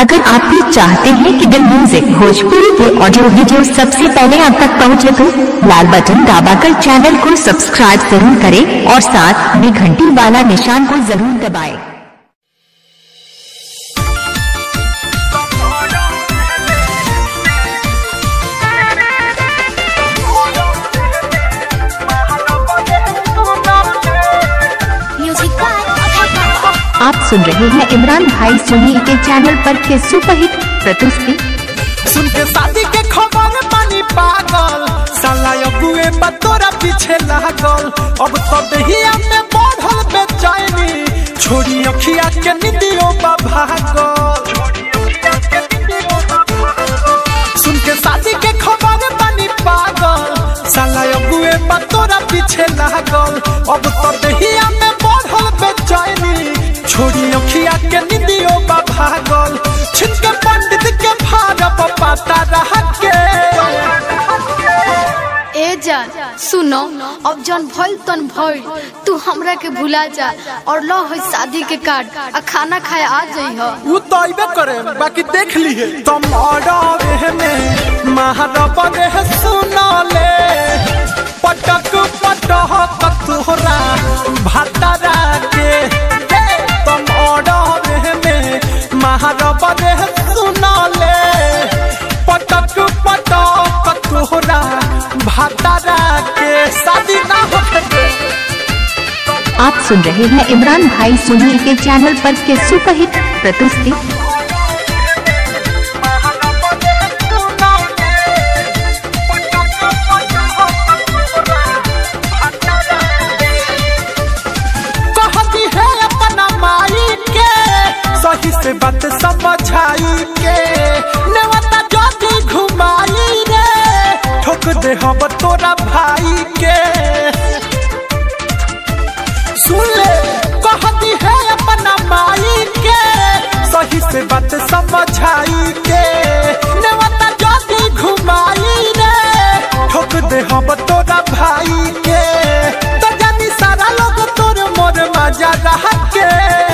अगर आप भी चाहते हैं कि द म्यूजिक भोजपुरी के ऑडियो वीडियो सबसे पहले आप तक पहुंचे तो लाल बटन दबाकर चैनल को सब्सक्राइब जरूर करें और साथ में घंटी वाला निशान को जरूर दबाएं। म्यूजिक बाय अभय बाबा आप सुन रहे हैं इमरान भाई सोनी के चैनल पर के सुपरहिट प्रस्तुति सुन के शादी के खबर पानी पागल साला अबुए बतोरा पीछे लागल अब तो दहिया में बढ़ल बेचैनी छोड़ी अखिया के निदियो बा भागल सुन के शादी के खबर पानी पागल साला अबुए बतोरा पीछे लागल अब तो दहिया में बढ़ल बेचैनी छोड़ी अखिया के निदियो बा भागल छिनके पंडित के भागब पाता रह के ए जान सुनो अब जन भइल तन भइल तू हमरा के भुला जा और लो है शादी के कार्ड आ खाना खाए आ जइह उ तो अइबे करे बाकी देख लिए तुम ऑर्डर में महारब रे सुनले पटक पटक तोहरा भतरा के हे, तुम ऑर्डर में महारब रे सुनले पटक पटक तोहरा भतरा के शादी ना होते आप सुन रहे हैं इमरान भाई सोनी के चैनल पर के सुपरहिट प्रस्तुति कहती है अपना माई के सही से बात समझाई के नेवता जाती घुमाई रे ठोक दे हम तोरा भाई के सुन ले कहती है अपना माई के सही से बात समझाई के नेवता जाती घुमाई रे ठोक दे हम तोरा भाई के तो जानी सारा लोग तोर मोर मजा रह के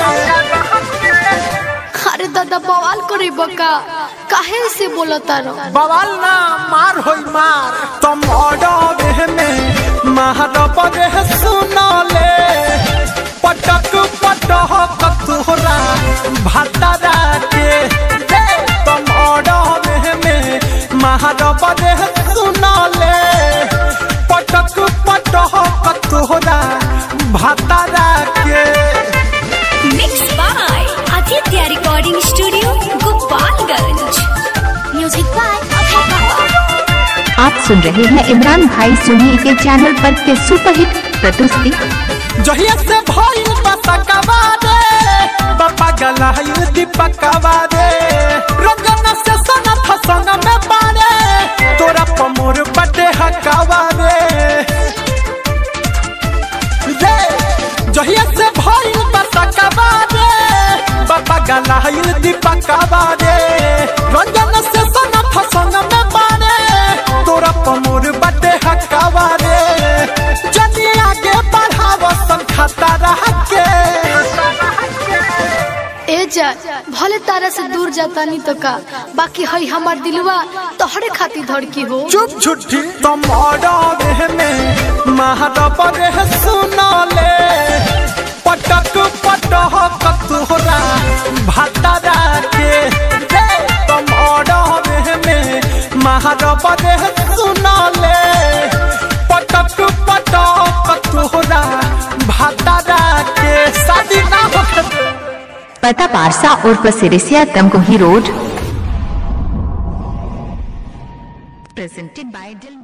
अरे दादा बवाल करे बका काहे से बोलता रहो बवाल ना मार होई मार तुम ऑर्डर में महारब रे सुनले पटक पटक तोहरा भतरा के हे, तुम ऑर्डर में महारब रे सुनले पटक पटक तोहरा भतरा के mix by Aditya recording studio Gopalganj music by Abhay Baba आप सुन रहे हैं इमरान भाई सोनी के चैनल पर के सुपरहिट प्रस्तुति जहिया से भइल बसकवा रे बाबा गलायु दीपकवा रे रंगन से सनथ संग में बारे तोरा पमोर बटे हकावा रे रे जहिया से भइल बसकवा रे बाबा गलायु दीपकवा रे रंगन से सनथ संग में बारे तोरा पमोर बटे हकावा रे जनी आगे बढ़ाव सन खाता रह के ए जा भले तारा से दूर जाता नहीं तो का बाकी है हमार दिलवा तोहरे खातिर धड़की हो चुप छुट्टी तुम ऑर्डर में महारब रे सुनले पटक पटक तोहरा भतरा के हे, तुम ऑर्डर में महारब रे सुनले पटक पटक तोहरा भतरा के शादी ना होते पता पारसा उर्फ Sirisiya Tamkohi road presented by